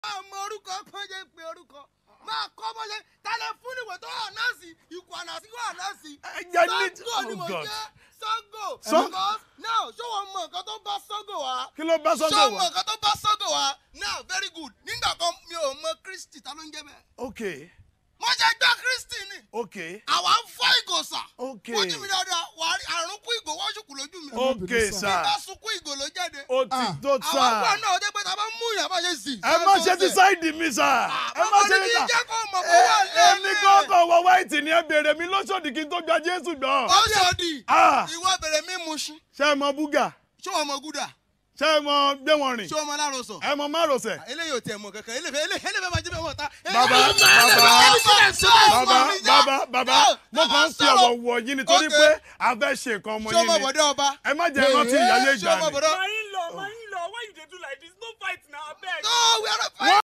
máa mọ orúkọ pọ́njẹ́ pé orúkọ máa kọ́ bọ́jẹ́ tálẹ̀ fún ìwé tó hàn náà sí ikú àná sí wà náà sí. jẹ́ ní- Sango ni oh mo God. jẹ́ Sango. Sọ- because now ṣé wọ́n mọ nǹkan tó bá Sango wá. kí ló bá ṣé Sango wọ́n mọ wá. nǹkan tó bá Sango wá now very good nígbà kan mi ò mọ Kristi ta ló ń jẹ́ bẹ́ẹ̀. ok mo ṣe gbọ́ Kristi ni ok àwa ń fọ́ ìgò sà. ok wọ́n jí mi dáadáa wà á rí àrùn kú ìgò wọ́n ṣùkú lójú mi. ok sà bá sunkún ìgò ló jáde. ó ti Ah. tó àwọn àgbà sà náà ọdẹ pé ta bá mú ìyá bá ṣe sì. ẹ má ṣe ti sáìdì mi sà ẹ má ṣe ní ti sà jẹ́ kó mọ̀ kó wà èmi lẹ́lẹ̀. kọ́kọ́ wọ wáìtì ni ẹ béèrè mi lóṣòdì kí n tó gba Jésù gbọ́. ó ṣòdì. Ah. ìwọ bèrè mí mu ṣí. ṣé ẹ mọ búgà ṣé wọn mọ gúdà. ṣé ẹ mọ gbé wọn rìn ṣé wọn mọ lárosọ. ẹ mọ márosẹ̀. eléyìí ò tẹ̀ mọ̀ kankan eléyìí eléyìí eléyìí máa jẹ́ bẹ́ẹ̀ wọ̀ ta. Bàbá, bàbá bàbá bàbá mo kàn ń fi ọ̀wọ̀ wọ̀ yín nítorí Okay. pé a fẹ́ ṣe nǹkan ọmọ ṣé o yín mọ ni bọ̀dọ̀ ọba. ẹ má jẹ́ rántí ìyáyé ṣé o ìgbà mọ ni. bọ̀dọ̀. my in-law my in-law why you dey do like this no fight na abeg. no we are not fighting.